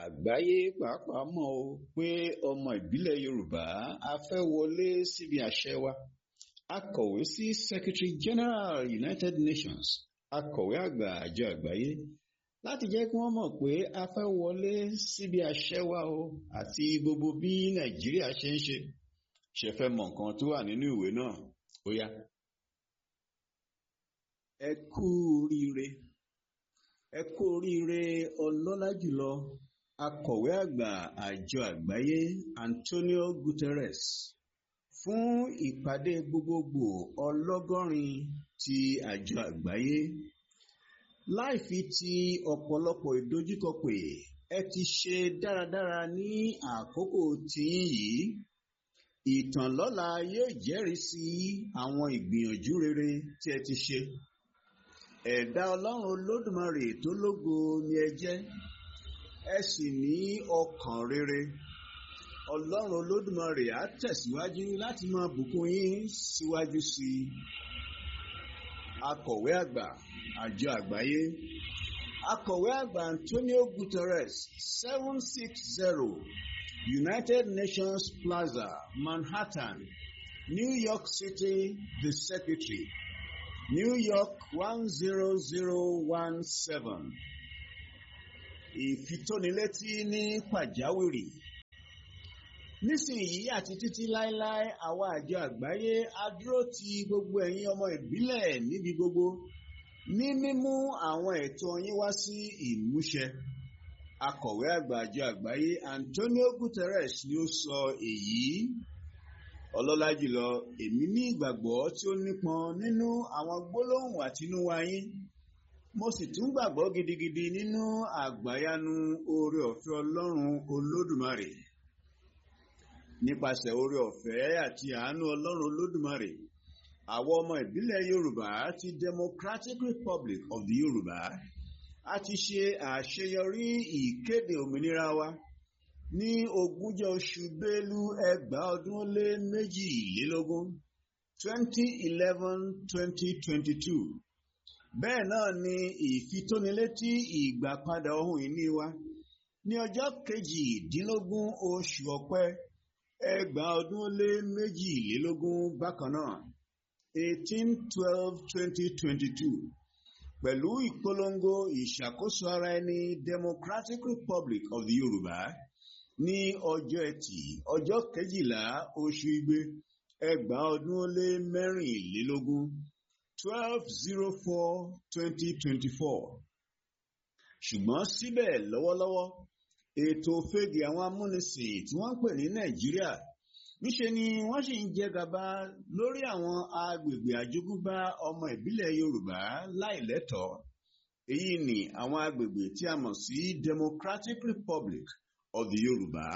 àgbáyé pàápàá mọ̀ o pé ọmọ ìbílẹ̀ yorùbá a fẹ́ wọlé síbi àṣẹ wa akọ̀wé sí secretary general united nations akọ̀wé àgbà àjọ àgbáyé láti jẹ́ kí wọ́n mọ̀ pé a fẹ́ wọlé síbi àṣẹ wa o àti gbogbo bí nàìjíríà ṣe ń ṣe ṣe fẹ́ mọ̀ nǹkan tó wà nínú ìwé náà ó yá. ẹ kú oríire ẹ kú oríire ọlọ́lá jùlọ akọ̀wé àgbà àjọ àgbáyé Antonio Guterres fún ìpàdé gbogbogbò ọlọ́gọ́rin ti àjọ àgbáyé láì fi ti ọ̀pọ̀lọpọ̀ ìdojúkọ pé ẹ ti ṣe dáradára ní àkókò tiyín yìí ìtàn lọ́la yóò jẹ́rìí sí àwọn ìgbìyànjú rere tí ẹ ti ṣe ẹ̀dá ọlọ́run olódùmarè tó lógo ni ẹ jẹ́ ẹ sì ní ọkàn rere ọlọ́run olódùmarè á tẹ̀síwájú láti máa bùkún yín síwájú sí i akọ̀wé àgbà àjọ àgbáyé akọ̀wé àgbà Antonio Guterres seven six zero United Nations Plaza Manhattan New York City the Secretary New York one zero zero one seven ìfitónilétí ní pàjáwìrì nísìnyí àti títí láéláé àwa àjọ àgbáyé á dúró ti gbogbo ẹ̀yin ọmọ ìbílẹ̀ níbi gbogbo ní mímú àwọn ẹ̀tọ́ yín wá sí ìmúṣẹ akọ̀wé àgbà àjọ àgbáyé Antonio Guterres ni ó sọ èyí ọlọ́lá jùlọ èmi ní ìgbàgbọ́ tí ó nípọn nínú àwọn gbólóhùn àtinúwá yín mo sì tún gbàgbọ́ gidigidi nínú àgbáyanu oore ọ̀fẹ́ ọlọ́run olódùmarè nípasẹ̀ oore ọ̀fẹ́ àti àánú ọlọ́run olódùmarè àwọn ọmọ ìbílẹ̀ yorùbá ti democratic republic of the yorùbá a ti ṣe àṣeyọrí ìkéde òmìnira wa ní ogúnjọ́ oṣù bélú ẹgbàá ọdún ó lé méjìlélógún twenty eleven twenty twenty two bẹ́ẹ̀ náà ni ìfitónilétí ìgbàpadà ohun ìní wa ní ọjọ́ kejìdínlógún oṣù ọ̀pẹ ẹgbàá ọdún ó lé méjìlélógún bákan náà eighteen twelve twenty twenty two pẹ̀lú ìpolongo ìṣàkóso ara ẹni Democratic Republic of the Yorùbá ní ọjọ́ ẹtì ọjọ́ kejìlá oṣù igbe ẹgbàá ọdún ó lé mẹ́rìnlélógún twelve zero four twenty twenty four ṣùgbọ́n síbẹ̀ lọ́wọ́lọ́wọ́ ètò òfegè àwọn amúnisìn tí wọ́n ń pè ní Nàìjíríà níṣe ni wọ́n sì ń jẹ gàba lórí àwọn agbègbè àjogúnbá ọmọ ìbílẹ̀ Yorùbá láìlẹ́tọ̀ọ́ èyí ni àwọn agbègbè tí a mọ̀ sí Democratic Republic of the Yorùbá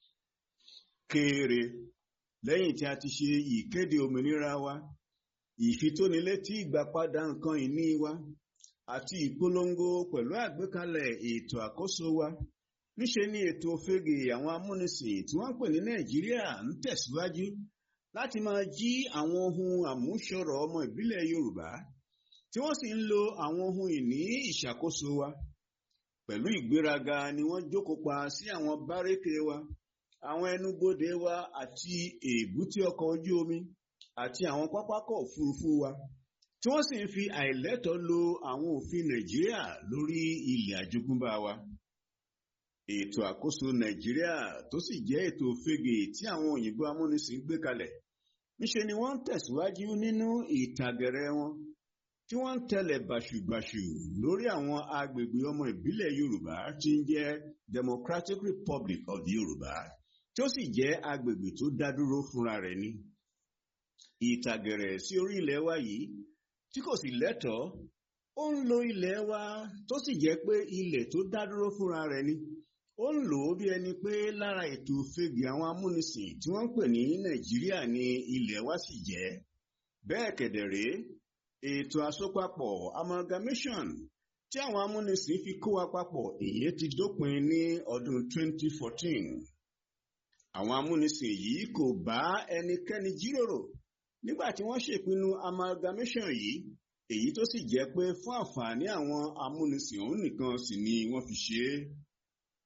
kéré lẹ́yìn tí a ti ṣe ìkéde òmìnira wa ìfitónilétí ìgbàpadà nǹkan ìní wa àti ìpolongo pẹ̀lú àgbékalẹ̀ ètò àkóso wa níṣe ni ètò òfegè àwọn amúnisìn tí wọ́n pè ní Nàìjíríà ń tẹ̀síwájú láti máa jí àwọn ohun àmúṣọrọ̀ ọmọ ìbílẹ̀ Yorùbá tí wọ́n sì ń lo àwọn ohun ìní ìṣàkóso wa pẹ̀lú ìgbéraga ni wọ́n jókòó pa sí àwọn bárékè wa àwọn ẹnubodè wa àti èbúté ọkọ̀ ojú omi àti àwọn pápákọ̀ òfurufú wa tí wọ́n sì ń fi àìlẹ́tọ̀ọ́ lo àwọn òfin Nàìjíríà lórí ilẹ̀ àjogúnbá wa. Ètò àkóso Nàìjíríà tó sì jẹ́ ètò òfegè tí àwọn òyìnbó amúnisìn gbé kalẹ̀ níṣe ni wọ́n ń tẹ̀síwájú nínú ìtàgẹ̀rẹ̀ wọn tí wọ́n ń tẹ̀lẹ̀ bàṣùbàṣù lórí àwọn agbègbè ọmọ ìbílẹ̀ Yorùbá tí ń jẹ́ Democratic Republic of the Yorùbá tí ó sì jẹ́ agbègbè tó dá dúró fúnra rẹ̀ ni ìtàgẹ̀rẹ̀ sí orí ilẹ̀ wa yìí tí kò sì lẹ́tọ̀ọ́ ó ń lo ilẹ̀ wa tó sì jẹ́ pé ilẹ̀ tó dá dúró fúnra rẹ̀ ni ó ń lò ó bí ẹni pé lára ètò òfegè àwọn amúnisìn tí wọ́n ń pè ní Nàìjíríà ni ilẹ̀ wa sì jẹ́ bẹ́ẹ̀ kẹ̀dẹ̀rẹ́ ètò àsopapọ̀ amalgamation tí àwọn amúnisìn fi kó wa papọ̀ èyí ti dópin ní ọdún 2014 àwọn amúnisìn yìí kò bá ẹnikẹ́ni jíròrò nígbà tí wọ́n ṣèpinnu amalgamation yìí èyí tó sì jẹ́ pé fún àǹfààní àwọn amúnisìn òun nìkan sì ni wọ́n fi ṣe é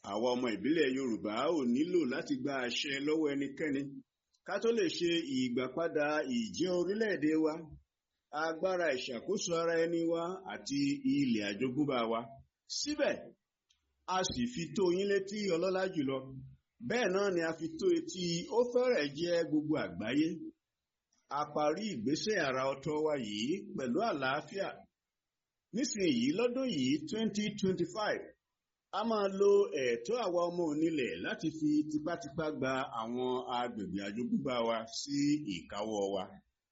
àwa ọmọ ìbílẹ̀ Yorùbá ò nílò láti gba àṣẹ lọ́wọ́ ẹnikẹ́ni ká tó lè ṣe ìgbàpadà ìjẹ́ orílẹ̀-èdè wa agbára ìṣàkóso ara ẹni wa àti ilẹ̀ àjogúnbá wa síbẹ̀ a sì fi tó yín létí ọlọ́lá jùlọ bẹ́ẹ̀ náà ni a fi tó etí ó fẹ́rẹ̀ jẹ́ gbogbo àgbáyé a parí ìgbésẹ̀ àrà ọ̀tọ̀ wa yìí pẹ̀lú àlàáfíà nísìnyí lọ́dún yìí 2025 a máa lo ẹ̀tọ́ àwa ọmọ onílẹ̀ láti fi tipátipá gba àwọn agbègbè àjogúnbá wa sí ìkáwọ́ wa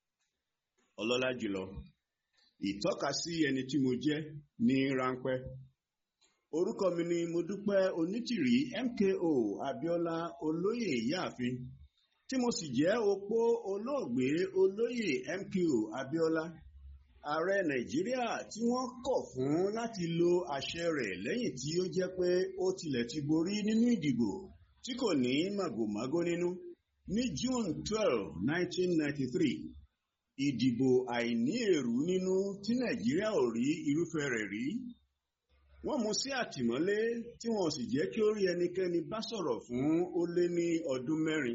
ọlọ́lá jùlọ ìtọ́ka sí ẹni tí mo jẹ́ ní ráńpẹ́ orúkọ mi ni Modúpẹ́ Onítìrí MKO Abíọ́lá olóyè ìyáàfin tí mo sì jẹ́ opó olóògbé olóyè MKO Abíọ́lá ààrẹ Nàìjíríà tí wọ́n kọ̀ fún láti lo àṣẹ rẹ̀ lẹ́yìn tí ó jẹ́ pé ó tilẹ̀ ti borí nínú ìdìbò tí kò ní màgòmágó nínú ní June twelve nineteen ninety three ìdìbò àìní èrú nínú tí Nàìjíríà ò rí irúfẹ́ rẹ̀ rí wọ́n mú sí àtìmọ́lé tí wọ́n sì jẹ́ kí ó rí ẹnikẹ́ni bá sọ̀rọ̀ fún ó lé ní ọdún mẹ́rin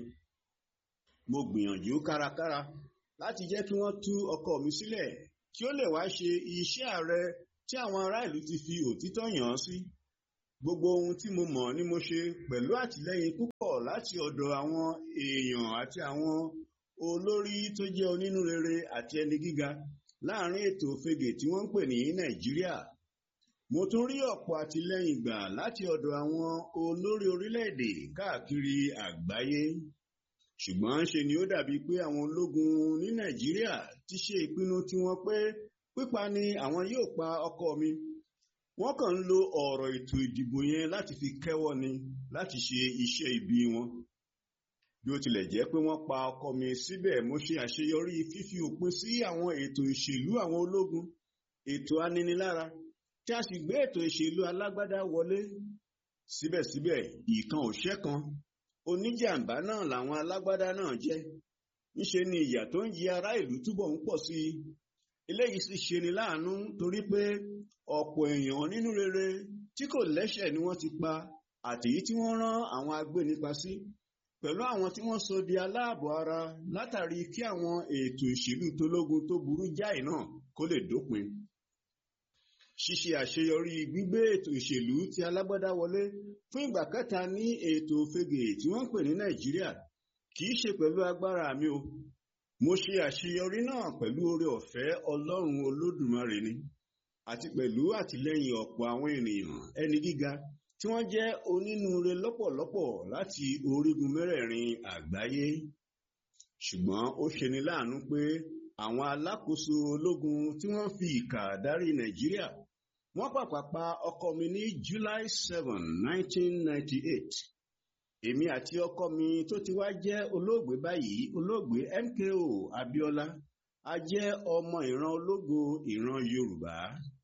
mo gbìyànjú kárakára láti jẹ́ kí wọ́n tú ọkọ mi sílẹ̀ kí ó lè wá ṣe iṣẹ́ ààrẹ tí àwọn ará ìlú ti fi òtítọ́ yàn án sí gbogbo ohun tí mo mọ̀ ni mo ṣe pẹ̀lú àtìlẹ́yìn púpọ̀ láti ọ̀dọ̀ àwọn èèyàn àti àwọn olórí tó jẹ́ onínúrere àti ẹni gíga láàrin ètò òfegè tí wọ́n ń pè ní Nàìjíríà mo tún rí ọ̀pọ̀ àtìlẹ́yìn gbà láti ọ̀dọ̀ àwọn olórí orílẹ̀-èdè káàkiri àgbáyé ṣùgbọ́n ṣe ni ó dàbí pé àwọn ológun ní Nàìjíríà ti ṣe ìpinnu tiwọn pé pípa ni àwọn yóò pa ọkọ mi wọ́n kàn ń lo ọ̀rọ̀ ètò ìdìbò yẹn láti fi kẹ́wọ́ ni láti ṣe iṣẹ́ ibi wọn bí ó tilẹ̀ jẹ́ pé wọ́n pa ọkọ mi síbẹ̀ mo ṣe àṣeyọrí fífi òpin sí àwọn ètò ìṣèlú àwọn ológun ètò aninilára tí a sì gbé ètò ìṣèlú alágbádá wọlé síbẹ̀síbẹ̀ ìkan òṣẹ́ kan oníjàmbá náà làwọn alágbádá náà jẹ́ ńṣe ni ìyà tó ń jẹ ará ìlú túbọ̀ ń pọ̀ sí i eléyìí sì ṣe ni láàánú torí pé ọ̀pọ̀ èèyàn nínú rere tí kò lẹ́ṣẹ̀ ni wọ́n ti pa àtèyí tí wọ́n rán àwọn agbénipa sí pẹ̀lú àwọn tí wọ́n sọ di aláàbọ̀ ara látàrí kí àwọn ètò ìṣèlú tológun tó burú jáì náà kó lè dópin ṣíṣe àṣeyọrí gbígbé ètò ìṣèlú tí alágbádá wọlé fún ìgbà kẹta ní ètò òfegè tí wọ́n ń pè ní Nàìjíríà kì í ṣe pẹ̀lú agbára mi o mo ṣe àṣeyọrí náà pẹ̀lú oore ọ̀fẹ́ Ọlọ́run Olódùmarè ni àti pẹ̀lú àtìlẹ́yìn ọ̀pọ̀ àwọn ènìyàn ẹni gíga tí wọ́n jẹ́ onínúure lọ́pọ̀lọpọ̀ láti orígun mẹ́rẹ̀ẹ̀rin àgbáyé ṣùgbọ́n ó ṣeni láàánú pé àwọn alákòóso ológun tí wọ́n fi ìkà darí Nàìjíríà wọ́n pàpà pa ọkọ mi ní July seven nineteen ninety eight èmi àti ọkọ mi tó ti wá jẹ́ olóògbé báyìí olóògbé MKO Abíọ́lá a jẹ́ ọmọ ìran ológo ìran Yorùbá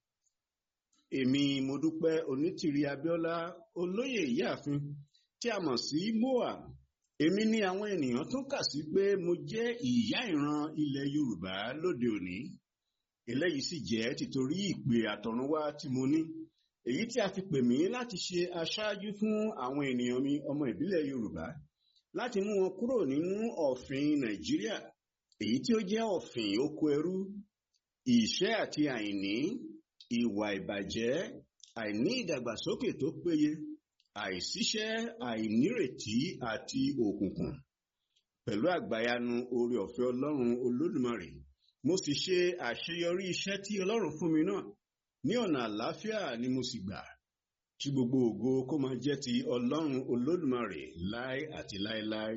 èmi Modúpẹ́ Onítìrí Abíọ́lá olóyè ìyáàfin tí a mọ̀ sí moa èmi ni àwọn ènìyàn tún kà sí pé mo jẹ́ ìyá ìran ilẹ̀ Yorùbá lóde òní eléyìí sì jẹ́ tìtorí ìpè àtọ̀runwá tí mo ní èyí tí a fi pè mí láti ṣe aṣáájú fún àwọn ènìyàn mi ọmọ ìbílẹ̀ Yorùbá láti mú wọn kúrò nínú ọ̀fìn Nàìjíríà èyí tí ó jẹ́ ọ̀fìn oko ẹrú ìṣẹ́ àti àìní ìwà ìbàjẹ́ àìní ìdàgbàsókè tó péye àìsíṣẹ́ àìnírètí àti òkùnkùn pẹ̀lú àgbàyanu oore ọ̀fẹ́ Ọlọ́run Olódùmarè mo sì ṣe àṣeyọrí iṣẹ́ tí Ọlọ́run fún mi náà ní ọ̀nà àlàáfíà ni mo sì gbà kí gbogbo ògo kó máa jẹ́ ti Ọlọ́run Olódùmarè láé àti láéláé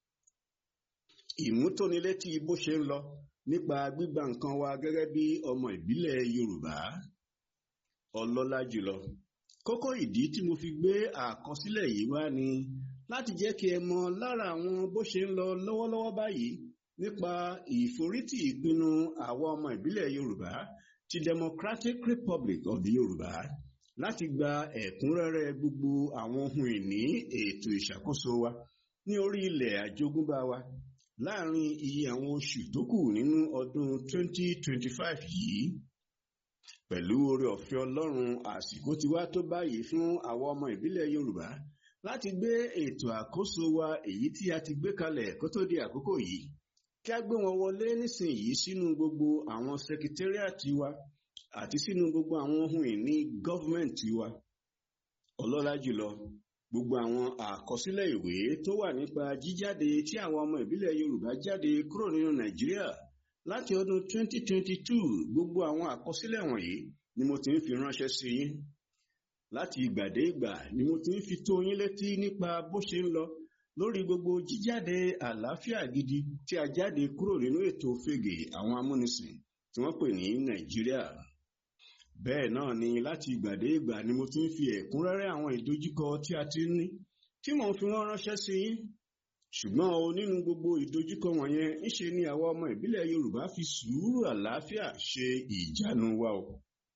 ìmútónilétí bó ṣe ń lọ nípa gbígba nǹkan wa gẹ́gẹ́ bí ọmọ ìbílẹ̀ Yorùbá ọlọ́lá jùlọ kókó ìdí tí mo fi gbé àkọsílẹ̀ yìí wá ni láti jẹ́ kí ẹ mọ̀ lára àwọn bó ṣe ń lọ lọ́wọ́lọ́wọ́ báyìí nípa ìforítì ìpinnu àwọn ọmọ ìbílẹ̀ Yorùbá ti Democratic Republic of the Yorùbá láti gba ẹ̀kúnrẹ́rẹ́ gbogbo àwọn ohun ìní ètò ìṣàkóso wa ní orí ilẹ̀ àjogúnbá wa láàrin iye àwọn oṣù tó kù nínú ọdún 2025 yìí pẹ̀lú oore ọ̀fẹ́ ọlọ́run àsìkò ti wá tó báyìí fún àwọn ọmọ ìbílẹ̀ yorùbá láti gbé ètò àkóso wa èyí tí a ti gbé kalẹ̀ kó tó di àkókò yìí kí a gbé wọn wọlé nísìnyìí sínú gbogbo àwọn sekitẹ́ríàtì wa àti sínú gbogbo àwọn ohun ìní gọ́fúmẹ̀ntì wa ọlọ́lá jùlọ gbogbo àwọn àkọsílẹ̀ ìwé tó wà nípa jíjáde tí àwọn ọmọ ìbílẹ̀ yorùbá jáde kúrò nínú nàìjíríà láti ọdún 2022 gbogbo àwọn àkọsílẹ̀ wọ̀nyí ni mo ti ń fi ránṣẹ́ sí yín láti ìgbà dé ìgbà ni mo ti ń fi tó yín létí nípa bó ṣe ń lọ lórí gbogbo jíjáde àlàáfíà gidi tí a jáde kúrò nínú ètò fègè àwọn amúnisìn tí wọ́n pè ní nàìjíríà bẹ́ẹ̀ náà ni láti ìgbà dé ìgbà ni mo ti ń fi ẹ̀kúnrẹ́rẹ́ àwọn ìdojúkọ tí a ti ń ní tí mò ń fi wọ́n ránṣẹ́ sí yín ṣùgbọ́n o nínú gbogbo ìdojúkọ wọ̀nyẹn ńṣe ni àwọn ọmọ ìbílẹ̀ yorùbá fi sùúrù àlàáfíà ṣe ìjánu wa o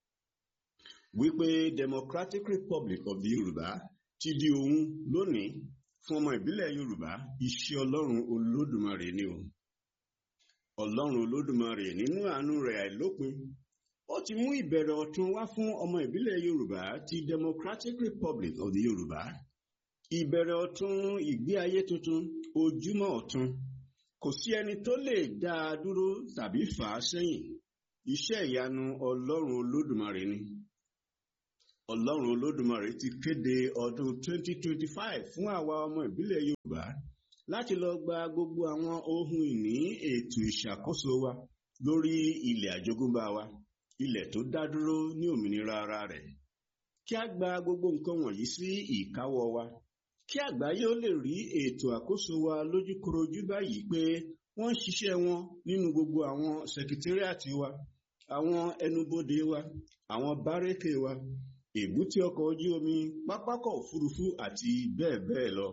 wípé democratic republic of the yorùbá ti di ohun lónìí fún ọmọ ìbílẹ̀ yorùbá iṣẹ́ ọlọ́run olódùmarè ni o ọlọ́run olódùmarè nínú àánú rẹ̀ àìlópin ó ti mú ìbẹ̀rẹ̀ ọ̀tun wá fún ọmọ ìbílẹ̀ yorùbá ti democratic republic of the yorùbá ìbẹ̀rẹ̀ ọ̀tun ìgbé ayé tuntun ojúmọ́ ọ̀tun kò sí ẹni tó lè dá a dúró tàbí fà á sẹ́yìn iṣẹ́ ìyanu ọlọ́run olódùmarè ni ọlọ́run olódùmarè ti kéde ọdún 2025 fún àwa ọmọ ìbílẹ̀ yorùbá láti lọ gba gbogbo àwọn ohun ìní ètò ìṣàkóso wa lórí ilẹ̀ àjogúnbá wa ilẹ̀ tó dá dúró ní òmìnira ara rẹ̀ kí a gba gbogbo nǹkan wọ̀nyí sí ìkáwọ́ wa kí àgbáyé ó lè rí ètò àkóso wa lójúkorojú báyìí pé wọ́n ń ṣiṣẹ́ wọn nínú gbogbo àwọn sekitẹ́ríàtì wa àwọn ẹnubodè wa àwọn bárẹ́kè wa èbúté ọkọ̀ ojú omi pápákọ̀ òfurufú àti bẹ́ẹ̀ bẹ́ẹ̀ lọ.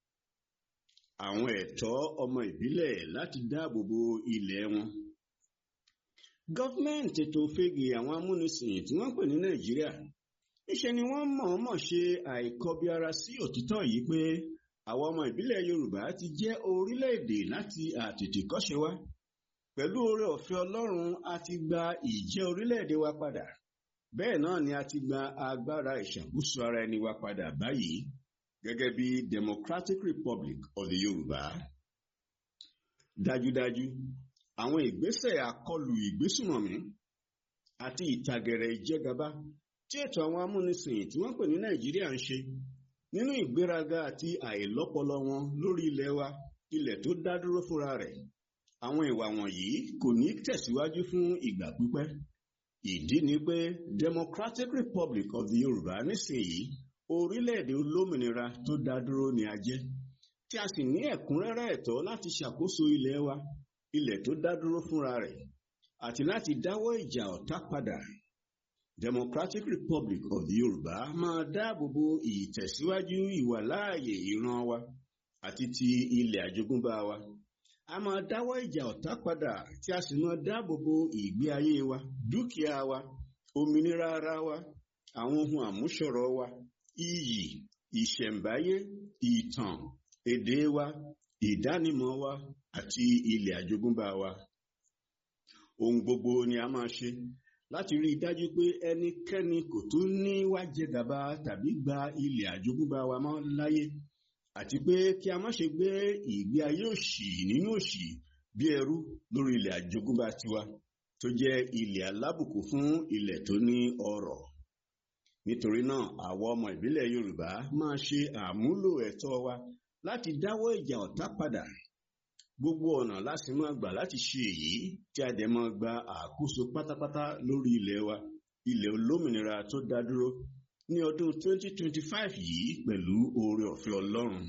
àwọn ẹ̀tọ́ ọmọ ìbílẹ̀ láti dáàbò bo ilẹ̀ wọn. gọ́fíńmẹ̀ntì ètò òfegè àwọn amúnisìn tí wọ́n pè ní nàìjíríà níṣẹ́ ni wọ́n mọ̀ọ́mọ̀ ṣe àìkọbiara sí òtítọ́ yìí pé àwọn ọmọ ìbílẹ̀ yorùbá ti jẹ́ orílẹ̀-èdè láti àtètèkọ́ṣe wá pẹ̀lú oore ọ̀fẹ́ ọlọ́run a ti gba ìjẹ́ orílẹ̀-èdè wa padà bẹ́ẹ̀ náà ni a ti gba agbára ìṣàkóso ara ẹni wa padà báyìí gẹ́gẹ́ bí democratic republic of the yorùbá dájúdájú àwọn ìgbésẹ̀ àkọlù ìgbésùmọ̀mí àti ìtàgẹ̀rẹ̀ ìjẹgàba tí ètò àwọn amúnisìn tí wọ́n pè ní nàìjíríà ń ṣe nínú ìgbéraga àti àìlọ́pọlọ wọn lórí ilẹ̀ wa ilẹ̀ tó dá dúró fúnra rẹ̀ àwọn ìwà wọ̀nyí kò ní tẹ̀síwájú fún ìgbà pípẹ́ ìdí ni pé democratic republic of the yorùbá nísìnyí orílẹ̀-èdè olómìnira tó dá dúró ni a jẹ́ tí a sì ní ẹ̀kúnrẹ́rẹ́ ẹ̀tọ́ láti ṣàkóso ilẹ̀ wa ilẹ̀ tó dá dúró fúnra rẹ̀ àti láti dáwọ́ ìjà ọ̀tá padà democratic republic of the yorùbá máa dáàbò bo ìtẹ̀síwájú ìwàláàyè ìran wa àti ti ilẹ̀ àjogúnbá wa a máa dáwọ́ ìjà ọ̀tá padà tí a sì máa dáàbò bo ìgbé ayé wa dúkìá wa òmìnira ara wa àwọn ohun àmúṣọrọ̀ wa iyì ìṣẹ̀ǹbáyé ìtàn èdè wa ìdánimọ̀ wa àti ilẹ̀ àjogúnbá wa ohun gbogbo ni a máa ṣe láti rí i dájú pé ẹnikẹ́ni kò tún ní wá jẹ gàba tàbí gba ilẹ̀ àjogúnbá wa mọ́ láyé àti pé kí a má ṣe gbé ìgbé ayé òṣì nínú òṣì bí ẹrú lórí ilẹ̀ àjogúnbá tiwa tó jẹ́ ilẹ̀ alábùkù fún ilẹ̀ tó ní ọrọ̀ nítorí náà àwọn ọmọ ìbílẹ̀ yorùbá máa ṣe àmúlò ẹ̀tọ́ wa láti dáwọ́ ìjà ọ̀tá padà gbogbo ọ̀nà láti máa gbà láti ṣe èyí tí a dẹ̀ máa gba àkóso pátápátá lórí ilẹ̀ wa ilẹ̀ olómìnira tó dá dúró ní ọdún 2025 yìí pẹ̀lú oore ọ̀fẹ́ ọlọ́run.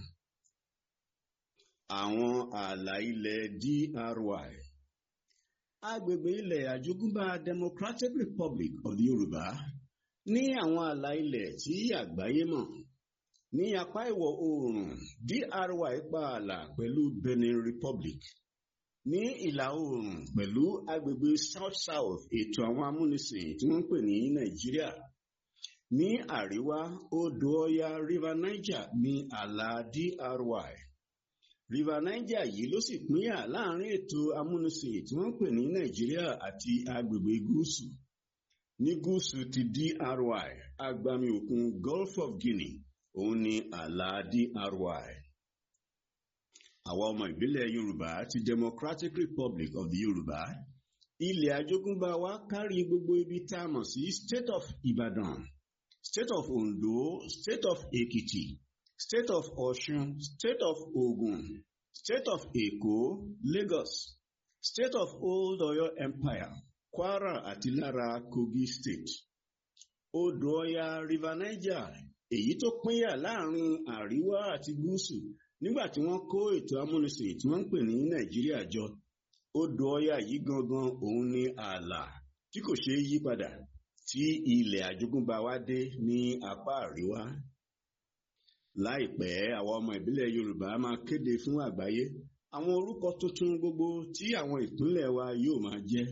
Àwọn ààlà ilẹ̀ DRY Agbègbè ilẹ̀ àjogúnbá Democratic Republic of the Yorùbá ní àwọn ààlà ilẹ̀ tí àgbáyé mọ̀. Ní apá ìwọ̀ oòrùn DRY pa ààlà pẹ̀lú Benin Republic. Ní ìlà oòrùn pẹ̀lú agbègbè South South ètò àwọn amúnisìn tí wọ́n ń pè ní Nàìjíríà ní àríwá odò ọya river niger ní ààlà dry river niger yìí ló sì pínyà láàrin ètò amúnisìn tí wọ́n ń pè ní nàìjíríà àti agbègbè gúúsù ní gúúsù ti DRY agbami òkun Gulf of Guinea òun ni ààlà DRY àwa ọmọ ìbílẹ̀ Yorùbá ti Democratic Republic of the Yorùbá ilẹ̀ àjogúnbá wa kárí gbogbo ibi tá a mọ̀ sí State of Ibadan State of Ondo State of Ekiti State of Ọ̀ṣun State of Ogun State of Èkó Lagos State of Old Ọ̀yọ́ Empire Kwara àti lára Kogi State odò Ọya River Niger èyí tó pínyà láàrin àríwá àti gúúsù nígbà tí wọ́n kó ètò amúnisìn tí wọ́n ń pè ní Nàìjíríà jọ odò Ọya yìí gangan òun ni ààlà tí kò ṣeé yí padà tí ilẹ̀ àjogúnbá wa dé ní apá àríwá láìpẹ́ àwọn ọmọ ìbílẹ̀ Yorùbá máa kéde fún àgbáyé àwọn orúkọ tuntun gbogbo tí àwọn ìpínlẹ̀ wa yóò máa jẹ́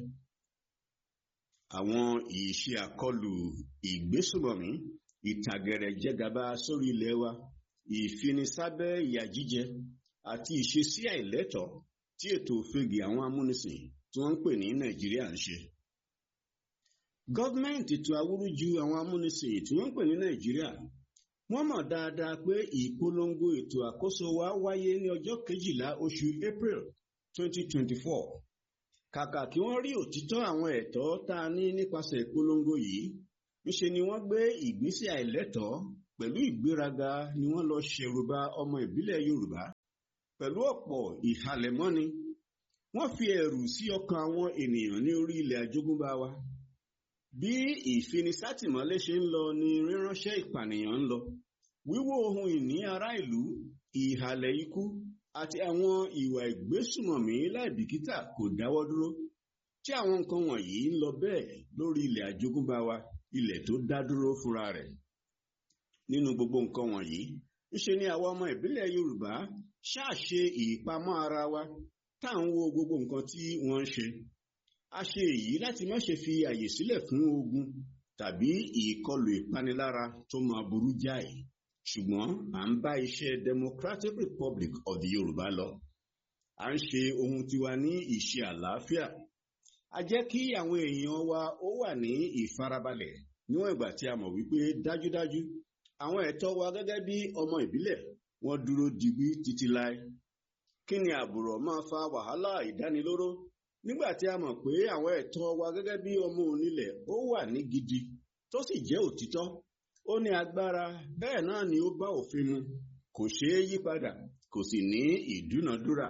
àwọn ìṣe àkọlù ìgbésùmọ̀mí ìtàgẹ̀rẹ̀ jẹgàba sórí ilẹ̀ wa ìfinisábẹ́ ìyà jíjẹ àti ìṣesí àìlẹ́tọ̀ọ́ tí ètò òfegè àwọn amúnisìn tí wọ́n ń pè ní Nàìjíríà ń ṣe. Gọ́ọ̀mẹ̀ntì tó awúrúju àwọn amúnisìn tí wọ́n ń pè ní Nàìjíríà wọ́n mọ̀ dáadáa pé ìpolongo ètò àkóso wa wáyé ní ọjọ́ kejìlá oṣù April 2024 kàkà kí wọ́n rí òtítọ́ àwọn ẹ̀tọ́ tá a ní nípasẹ̀ ìpolongo yìí ńṣe ni wọ́n gbé ìgbésẹ̀ àìlẹ́tọ̀ọ́ pẹ̀lú ìgbéraga ni wọ́n lọ ṣèrùbà ọmọ ìbílẹ̀ Yorùbá pẹ̀lú ọ̀pọ̀ ìhalẹ̀mọ́ni wọ́n fi ẹ̀rù sí ọkàn àwọn ènìyàn ní orí ilẹ̀ àjogúnbá wa bí ìfinisátìmọ́lé ṣe ń lọ ni ríránṣẹ́ ìpànìyàn ń lọ wíwó ohun ìní ará ìlú ìhàlẹ̀ ikú àti àwọn ìwà ìgbésùmọ̀mí láìbìkítà kò dáwọ́ dúró tí àwọn nǹkan wọ̀nyí ń lọ bẹ́ẹ̀ lórí ilẹ̀ àjogúnbá wa ilẹ̀ tó dá dúró fúnra rẹ̀ nínú gbogbo nǹkan wọ̀nyí ńṣe ni àwa ọmọ ìbílẹ̀ Yorùbá ṣáàṣe ìpamọ́ ara wa tá à ń wo gbogbo nǹkan tí wọ́n ń ṣe a ṣe èyí láti má ṣe fi àyè sílẹ̀ fún ogun tàbí ìkọlù ìpanilára tó máa burú jáì ṣùgbọ́n à ń bá iṣẹ́ Democratic Republic of the Yorùbá lọ à ń ṣe ohun tiwa ní ìṣe àlàáfíà a jẹ́ kí àwọn èèyàn wa ó wà ní ìfarabalẹ̀ níwọ̀n ìgbà tí a mọ̀ wípé dájúdájú àwọn ẹ̀tọ́ wa gẹ́gẹ́ bí ọmọ ìbílẹ̀ wọ́n dúró digbí títí láé kí ni àbùrọ̀ máa fa wàhálà ìdánilóró nígbà tí a mọ̀ pé àwọn ẹ̀tọ́ wa gẹ́gẹ́ bí ọmọ onílẹ̀ ó wà ní gidi tó sì jẹ́ òtítọ́ ó ní agbára bẹ́ẹ̀ náà ni ó bá òfin mu kò ṣeé yí padà kò sì ní ìdúnàdúrà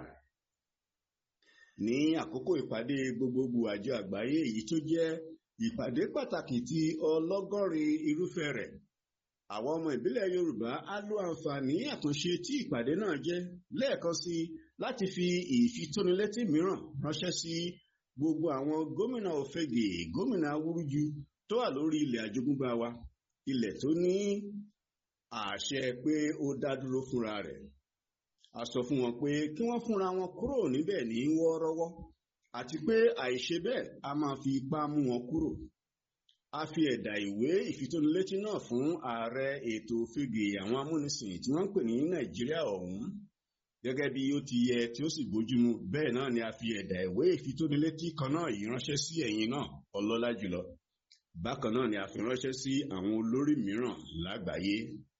ní àkókò ìpàdé gbogbogbò àjọ àgbáyé èyí tó jẹ́ ìpàdé pàtàkì ti ọlọ́gọ́rin irúfẹ́ rẹ̀ àwọn ọmọ ìbílẹ̀ Yorùbá á lo àǹfààní àkànṣe tí ìpàdé náà jẹ́ lẹ́ẹ̀kan sí láti fi ìfitónilétí mìíràn ránṣẹ́ sí gbogbo àwọn gómìnà òfegè gómìnà awúrúju tó wà lórí ilẹ̀ àjogúnbá wa ilẹ̀ tó ní àṣẹ pé ó dá dúró fúnra rẹ̀ a sọ fún wọn pé kí wọ́n fúnra wọn kúrò níbẹ̀ ní wọ́ọ́rọ́wọ́ àti pé àìṣe bẹ́ẹ̀ a máa fi ipá mú wọn kúrò a fi ẹ̀dà ìwé ìfitónilétí náà fún ààrẹ ètò òfegè àwọn amúnisìn tí wọ́n ń pè ní Nàìjíríà ọ̀hún gẹ́gẹ́ bí ó ti yẹ tí ó sì bójúmu bẹ́ẹ̀ náà ni a fi ẹ̀dà ìwé ìfitónilétí kan náà yìí ránṣẹ́ sí ẹ̀yin náà ọlọ́lá jùlọ bákan náà ni a fi ránṣẹ́ sí àwọn olórí mìíràn lágbàáyé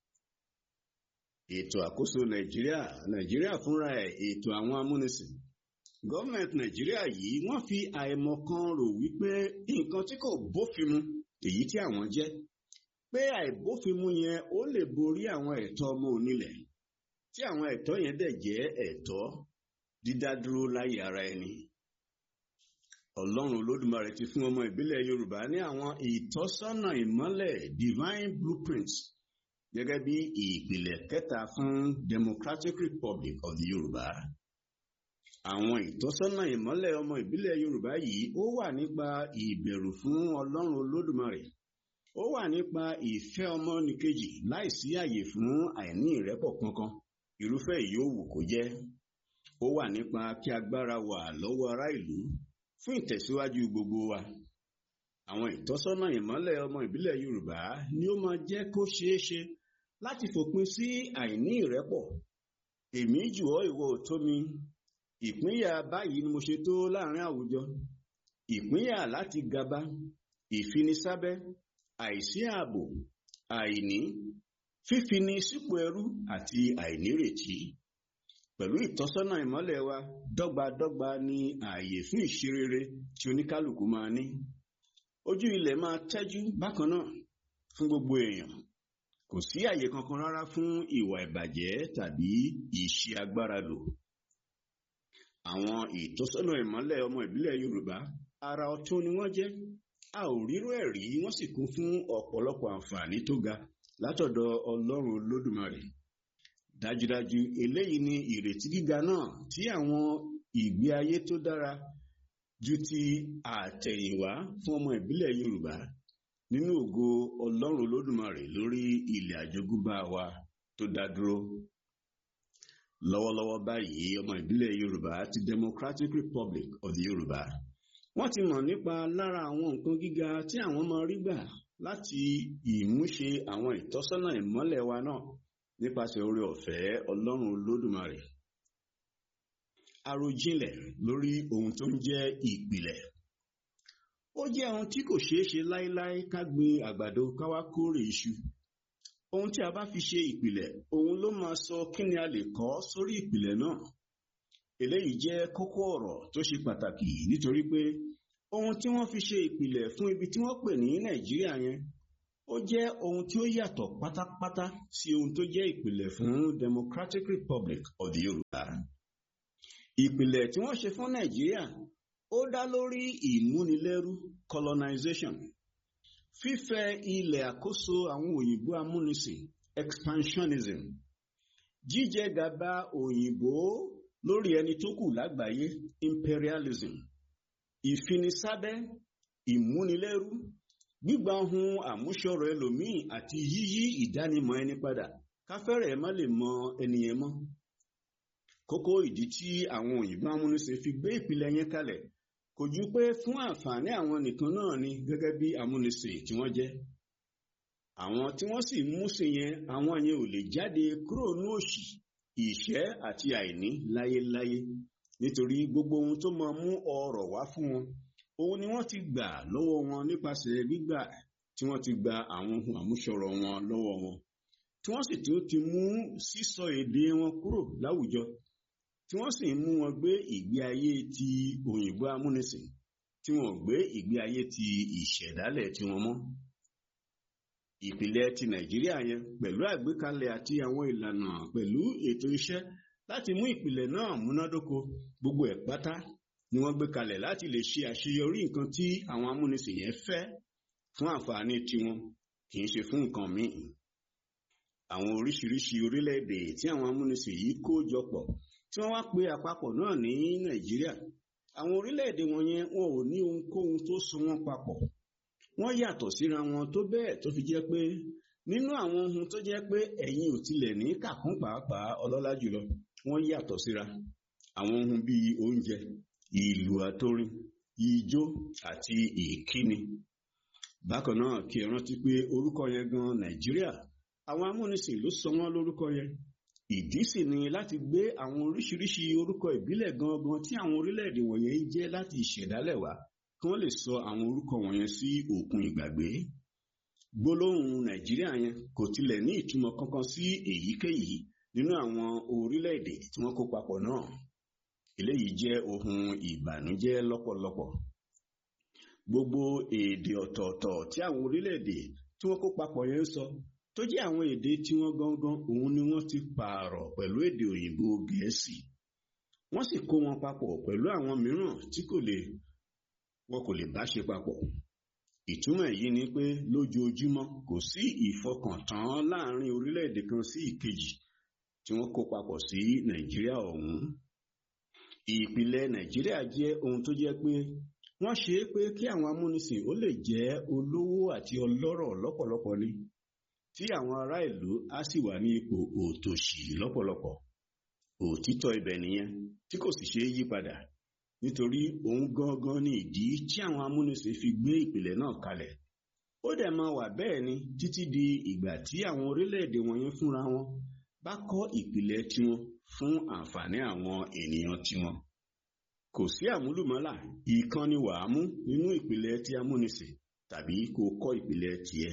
ètò àkóso Nàìjíríà Nàìjíríà fúnra ẹ̀ ètò àwọn amúnisìn gọ́ọ̀mẹ̀ntì Nàìjíríà yìí wọ́n fi àìmọ̀kan rò wípé nǹkan tí kò bófin mu èyí tí àwọn jẹ́ pé àìbófinmu yẹn ó lè borí àwọn ẹ̀tọ́ ọmọ onílẹ̀ tí àwọn ẹ̀tọ́ yẹn dẹ̀ jẹ́ ẹ̀tọ́ dídádúró láyé ara ẹni. Ọlọ́run Olódùmarè ti fún ọmọ ìbílẹ̀ Yorùbá ní àwọn ìtọ́sọ́nà ìmọ́lẹ̀ divine blueprints gẹ́gẹ́ bí ìpìlẹ̀ kẹta fún Democratic Republic of the Yorùbá. Àwọn ìtọ́sọ́nà ìmọ́lẹ̀ ọmọ ìbílẹ̀ Yorùbá yìí ó wà nípa ìbẹ̀rù fún Ọlọ́run Olódùmarè ó wà nípa ìfẹ́ ọmọnìkejì láìsí àyè fún àìní ìrẹ́pọ̀ kankan irúfẹ́ ìyówù kó jẹ́ ó wà nípa kí agbára wà lọ́wọ́ ará ìlú fún ìtẹ̀síwájú gbogbo wa àwọn ìtọ́sọ́nà ìmọ́lẹ̀ ọmọ ìbílẹ̀ Yorùbá ni ó máa jẹ́ kó ṣeé ṣe láti fòpin sí àìní ìrẹ́pọ̀ èmi jù ọ́ ìwọ ò tó mi ìpínyà báyìí ni mo ṣe tó láàrin àwùjọ ìpínyà láti gaba ìfinisábẹ́ àìsí ààbò àìní fífini sípò ẹrú àti àìnírètí pẹ̀lú ìtọ́sọ́nà ìmọ́lẹ̀ wa dọ́gbadọ́gba ní ààyè fún ìṣerere tí oníkálukú máa ní ojú ilẹ̀ máa tẹ́jú bákan náà fún gbogbo èèyàn kò sí àyè kankan rárá fún ìwà ìbàjẹ́ tàbí ìṣe agbára lò àwọn ìtọ́sọ́nà ìmọ́lẹ̀ ọmọ ìbílẹ̀ Yorùbá ara ọ̀tún ni wọ́n jẹ́ a ò rírú ẹ̀ rí wọ́n sì kún fún ọ̀pọ̀lọpọ̀ àǹfààní tó ga látọ̀dọ̀ Ọlọ́run Olódùmarè dájúdájú eléyìí ni ìrètí gíga náà tí àwọn ìgbé ayé tó dára ju ti àtẹ̀yìnwá fún ọmọ ìbílẹ̀ Yorùbá nínú ògo Ọlọ́run Olódùmarè lórí ilẹ̀ àjogúnbá wa tó dá dúró lọ́wọ́lọ́wọ́ báyìí ọmọ ìbílẹ̀ Yorùbá ti Democratic Republic of the Yorùbá wọ́n ti mọ̀ nípa lára àwọn nǹkan gíga tí àwọn máa rí gbà láti ìmúṣe àwọn ìtọ́sọ́nà ìmọ́lẹ̀ wa náà nípasẹ̀ oore ọ̀fẹ́ Ọlọ́run Olódùmarè àròjinlẹ̀ lórí ohun tó ń jẹ́ ìpìlẹ̀ ó jẹ́ ohun tí kò ṣeé ṣe láéláé ká gbin àgbàdo ká wá kórè iṣu ohun tí a bá fi ṣe ìpìlẹ̀ òun ló máa sọ kí ni a lè kọ́ sórí ìpìlẹ̀ náà eléyìí jẹ́ kókó ọ̀rọ̀ tó ṣe pàtàkì nítorí pé ohun tí wọ́n fi ṣe ìpìlẹ̀ fún ibi tí wọ́n pè ní Nàìjíríà yẹn ó jẹ́ ohun tí ó yàtọ̀ pátápátá sí ohun tó jẹ́ ìpìlẹ̀ fún Democratic Republic of the Yorùbá ìpìlẹ̀ tí wọ́n ṣe fún Nàìjíríà ó dá lórí ìmúnilẹ́rú colonization fífẹ̀ ilẹ̀ àkóso àwọn òyìnbó amúnisìn expansionism jíjẹ gàba òyìnbó lórí ẹni tó kù lágbàáyé imperialism ìfinisábẹ́ ìmúnilẹ́rú gbígba ohun àmúṣọrọ̀ ẹlòmíì àti yíyí ìdánimọ̀ ẹni padà káfẹ́rẹ̀ má lè mọ ẹnìyẹn mọ́ kókó ìdí tí àwọn òyìnbó amúnisìn fi gbé ìpìlẹ̀ yẹn kalẹ̀ kò ju pé fún àǹfààní àwọn nìkan náà ni gẹ́gẹ́ bí amúnisìn tí wọ́n jẹ́ àwọn tí wọ́n sì mú sí yẹn àwọn yẹn ò lè jáde kúrò ní òṣì ìṣẹ́ àti àìní láyéláyé nítorí gbogbo ohun tó máa mú ọrọ̀ wá fún wọn òun ni wọ́n ti gbà lọ́wọ́ wọn nípasẹ̀ gbígbà tí wọ́n ti gba àwọn ohun àmúṣọrọ̀ wọn lọ́wọ́ wọn tí wọ́n sì tún ti mú sísọ èdè wọn kúrò láwùjọ tí wọ́n sì mú wọn gbé ìgbé ayé ti òyìnbó amúnisìn tí wọ́n gbé ìgbé ayé ti ìṣẹ̀dálẹ̀ tí wọ́n mọ́ ìpìlẹ̀ ti nàìjíríà yẹn pẹ̀lú àgbékalẹ̀ àti àwọn ìlànà pẹ̀lú ètò iṣẹ́ láti mú ìpìlẹ̀ náà múnádóko gbogbo ẹ̀ pátá ni wọ́n gbé kalẹ̀ láti lè ṣe àṣeyọrí nǹkan tí àwọn amúnisìn yẹn fẹ́ fún àǹfààní tiwọn kì í ṣe fún nǹkan míì àwọn oríṣiríṣi orílẹ̀-èdè tí àwọn amúnisìn yìí kó jọ pọ̀ tí wọ́n wá pe àpapọ̀ náà ní nàìjíríà àwọn orílẹ̀-èdè wọn yẹn wọn ò ní ohunkóhun tó so wọn papọ̀ wọ́n yàtọ̀ síra wọn tó bẹ́ẹ̀ tó fi jẹ́ pé nínú àwọn ohun tó jẹ́ pé ẹ̀yin ò tilẹ̀ ní kàkún pàápàá ọlọ́lá jùlọ wọ́n yàtọ̀ síra àwọn ohun bíi oúnjẹ ìlú àtórin ijó àti ìkíni bákan náà kí ẹ rántí pé orúkọ yẹn gan nàìjíríà àwọn amúnisìn ló sọ wọ́n lórúkọ yẹn ìdí sì ni láti gbé àwọn oríṣiríṣi orúkọ ìbílẹ̀ gangan tí àwọn orílẹ̀-èdè wọ̀nyẹn ń jẹ́ láti ìṣẹ̀dálẹ̀ wá kí wọ́n lè sọ àwọn orúkọ wọ̀nyẹn sí òkun ìgbàgbé gbólóhùn nàìjíríà yẹn kò tilẹ̀ ní ìtumọ̀ kankan sí èyíkéyìí nínú àwọn orílẹ̀-èdè tí wọ́n kó papọ̀ náà eléyìí jẹ́ ohun ìbànújẹ́ lọ́pọ̀lọpọ̀ gbogbo èdè ọ̀tọ̀ọ̀tọ̀ tí àwọn orílẹ̀-èdè tí wọ́n kó papọ̀ yẹn ń sọ tó jẹ́ àwọn èdè tí wọ́n gangan òun ni wọ́n ti pààrọ̀ pẹ̀lú èdè òyìnbó gẹ̀ẹ́sì wọ́n sì kó wọn papọ̀ pẹ̀lú àwọn mìíràn tí kò lè wọn kò lè bá ṣe papọ̀ ìtumọ̀ èyí ni pé lójoojúmọ́ kò sí ìfọkàntán láàrin orílẹ̀-èdè kan sí ìkejì tí wọ́n kó papọ̀ sí nàìjíríà ọ̀hún ìpìlẹ̀ nàìjíríà jẹ́ ohun tó jẹ́ pé wọ́n ṣe é pé kí àwọn amúnisìn ó lè jẹ́ olówó àti ọlọ́rọ̀ lọ́pọ̀lọpọ̀ ni tí àwọn ará ìlú á sì wà ní ipò òtòṣì lọ́pọ̀lọpọ̀ òtítọ́ ibẹ̀ nìyẹn tí kò sì ṣeé yí padà nítorí òun gangan ni ìdí tí àwọn amúnisìn fi gbé ìpìlẹ̀ náà kalẹ̀ ó dẹ̀ máa wà bẹ́ẹ̀ ni títí di ìgbà tí àwọn orílẹ̀-èdè wọ̀nyẹn fúnra wọn bá kọ́ ìpìlẹ̀ tiwọn fún àǹfààní àwọn ènìyàn tiwọn kò sí àmúlùmọ́là ìkan ni wàá mú nínú ìpìlẹ̀ tí amúnisìn tàbí kó kọ́ ìpìlẹ̀ tiẹ̀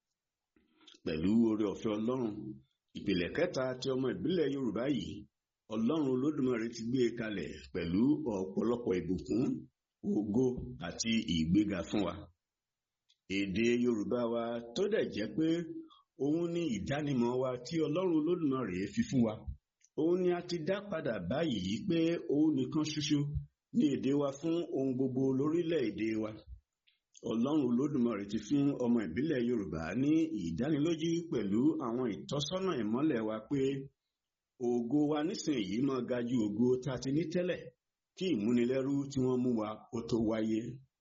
pẹ̀lú oore ọ̀fẹ́ ọlọ́run ìpìlẹ̀ kẹta tí ọmọ ìbílẹ̀ yorùbá yìí ọlọ́run olódùmarè ti gbé e kalẹ̀ pẹ̀lú ọ̀pọ̀lọpọ̀ ìbùkún ògo àti ìgbéga fún wa èdè yorùbá wa tó dẹ̀ jẹ́ pé òun ni ìdánimọ̀ wa tí ọlọ́run olódùmarè fi fún wa òun ni a ti dá padà báyìí pé òun nìkan ṣoṣo ní èdè wa fún ohun gbogbo lórílẹ̀‐èdè wa ọlọ́run olódùmarè ti fún ọmọ ìbílẹ̀ yorùbá ní ìdánilójú pẹ̀lú àwọn ìtọ́sọ́nà ìmọ́lẹ̀ wa pé ògo wa nísìnyìí máa ga ju ògo tá a ti ní tẹ́lẹ̀ kí ìmúnilẹ́rú tí wọ́n mú wa ó tó wáyé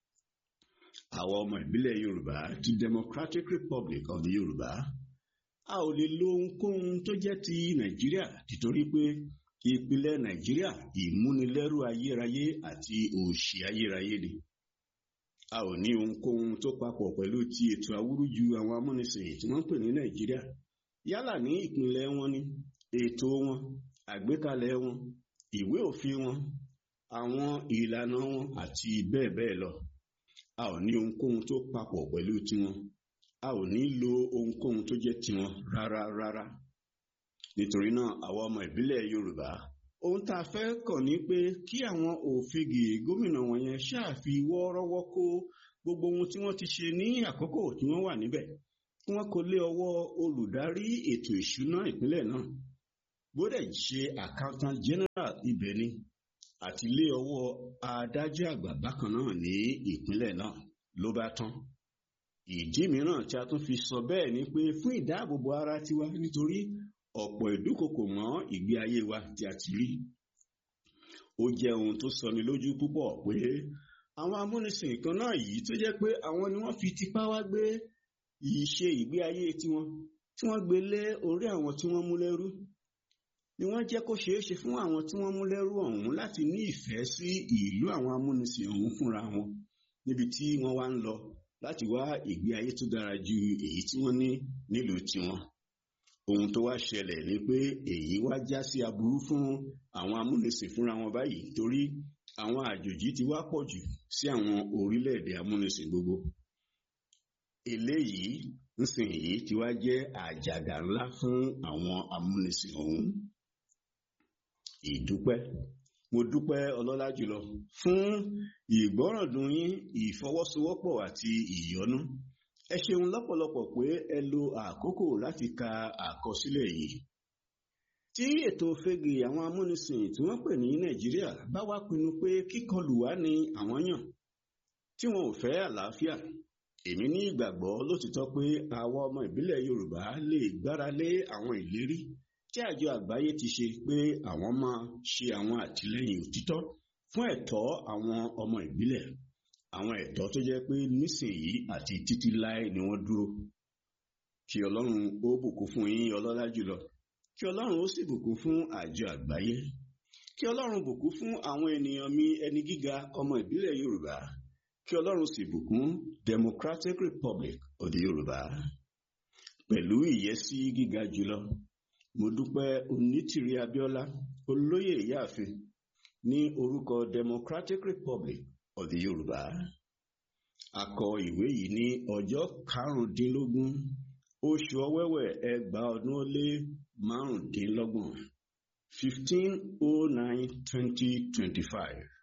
àwọn ọmọ ìbílẹ̀ yorùbá ti democratic republic of the yorùbá a ò lè lo ohunkóhun tó jẹ́ ti nàìjíríà títorí pé ìpìlẹ̀ nàìjíríà ìmúnilẹ́rú ayérayé àti òṣì ayérayé ni a ò ní ohunkóhun tó papọ̀ pẹ̀lú ti ètò awúrúju àwọn amúnisìn tí wọ́n ń pè ní nàìjíríà yálà ní ìpínlẹ̀ wọn ni ètò wọn àgbékalẹ̀ wọn ìwé òfin wọn àwọn ìlànà wọn àti bẹ́ẹ̀ bẹ́ẹ̀ lọ a ò ní ohunkóhun tó papọ̀ pẹ̀lú tiwọn a ò ní lo ohunkóhun tó jẹ́ tiwọn rárá rárá nítorí náà àwọn ọmọ ìbílẹ̀ yorùbá ohun tá a fẹ́ kàn ní pé kí àwọn òfegè gómìnà wọ̀nyẹn ṣáàfi wọ́ọ́rọ́wọ́ kó gbogbo ohun tí wọ́n ti ṣe ní àkókò tí wọ́n wà níbẹ̀ kí wọ́n kó lé ọwọ́ olùdarí ètò ìṣúná ìpínlẹ̀ náà gbọ́dọ̀ ṣe accountant general ibẹ̀ ni àti lé ọwọ́ adájọ́ àgbà bákan náà ní ìpínlẹ̀ náà ló bá tán ìdí mìíràn tí a tún fi sọ bẹ́ẹ̀ ni pé fún ìdáàbòbò ara tiwa nítorí ọ̀pọ̀ ìdúkokò mọ́ ìgbé ayé wa tí a ti rí ó jẹ́ ohun tó sọni lójú púpọ̀ pé àwọn amúnisìn kan náà yìí tó jẹ́ pé àwọn ni wọ́n fi tipá wá gbé ìṣe ìgbé ayé tiwọn tí wọ́n gbé lé orí àwọn tí wọ́n mú lẹ́rú ni wọ́n jẹ́ kó ṣeé ṣe fún àwọn tí wọ́n mú lẹ́rú ọ̀hún láti ní ìfẹ́ sí ìlú àwọn amúnisìn ọ̀hún fúnra wọn níbi tí wọ́n wá ń lọ láti wá ìgbé ayé tó dára ju èyí tí wọ́n ní nílùú tiwọn ohun tó wá ṣẹlẹ̀ ni pé èyí wá já sí aburú fún àwọn amúnisìn fúnra wọn báyìí torí àwọn àjòjì ti wá pọ̀ jù sí àwọn orílẹ̀-èdè amúnisìn gbogbo eléyìí nsìnyí ti wá jẹ́ àjàgà ńlá fún àwọn amúnisìn ọ̀hún ìdúpẹ́ mo dúpẹ́ ọlọ́lá jùlọ fún ìgbọ́ràndùn yín ìfọwọ́sowọ́pọ̀ àti ìyọ́nú ẹ ṣeun lọ́pọ̀lọpọ̀ pé ẹ lo àkókò láti ka àkọsílẹ̀ yìí tí ètò fege àwọn amúnisìn tí wọ́n pè ní nàìjíríà bá wá pinnu pé kíkọlù wá ní àwọn yàn tí wọn ò fẹ́ àlàáfíà èmi ní ìgbàgbọ́ lótìtọ́ pé àwa ọmọ ìbílẹ̀ yorùbá lè gbára lé àwọn ìlérí tí àjọ àgbáyé ti ṣe pé àwọn máa ṣe àwọn àtìlẹ́yìn òtítọ́ fún ẹ̀tọ́ àwọn ọmọ ìbílẹ̀ àwọn ẹ̀tọ́ tó jẹ́ pé nísìnyí àti títí láé ni wọ́n dúró kí ọlọ́run ó bùkún fún yín ọlọ́lá jùlọ kí ọlọ́run ó sì bùkún fún àjọ àgbáyé kí ọlọ́run bùkún fún àwọn ènìyàn mi ẹni gíga ọmọ ìbílẹ̀ yorùbá kí ọlọ́run sì bùkún democratic republic of the yorùbá pẹ̀lú ìyẹ́sí gíga jùlọ mo dúpẹ́ onítìrí abíọ́lá olóyè ìyáàfin ní orúkọ democratic republic of the yorùbá a kọ ìwé yìí ní ọjọ́ karùndínlógún oṣù ọ̀wẹ̀wẹ̀ ẹgbàá ọdún ó lé márùndínlọ́gbọ̀n fifteen oh nine twenty twenty five